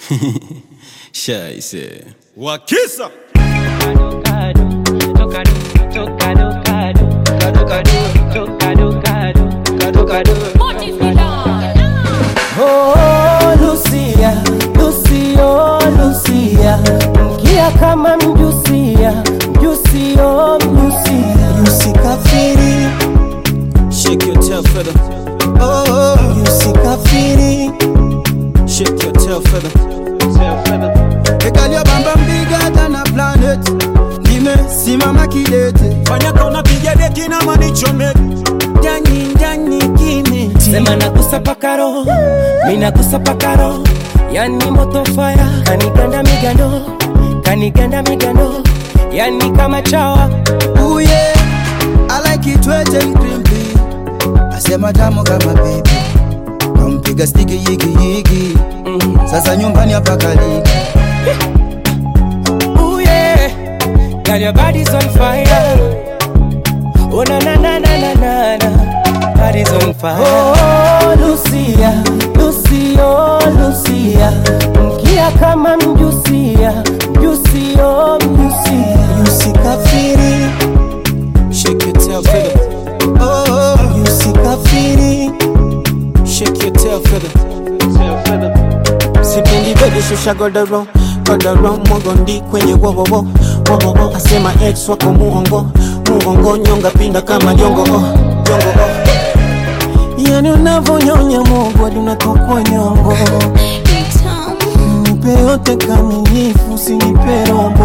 Scheiße. Wakisa Oh, Lucia, Lucio, Lucia, mkia kama mjusia, mjusio, mjusia, Usikafiri, Shake your tail feather. oh, usikafiri. Shake your tail feather. Girl, your bam bam bigger than a planet. Nimesimama kidete. fanya kauna piga deki na manichome Ndani ndani kimi. sema nagusa pakaro, minagusa pakaro, yani moto fire, kaniganda migando, kaniganda migando, yani kama chawa, Ooh yeah, I like it wet and crimpy. Asema tamu kama baby. Kampiga stiki yigi yigi. Sasa nyumbani hapa kaliki. ooh yeah, girl your body's on fire, oh na na na na na na na, body's on fire. Oh Lucia, Lucio, Lucia, mkia kama mjusia, mjusio, mjusia. Usikafiri, Shake your tail feather. oh, usikafiri. Shake your tail feather. sipendi bebe shusha godoro godoro mogondi kwenye wowowo wowowo asema ex wako muongo muongo nyonga pinda kama jongo oh, jongo oh. yani unavonyonya mogo hadi unatokwa nyongo nipe yote kamilifu usinipe robo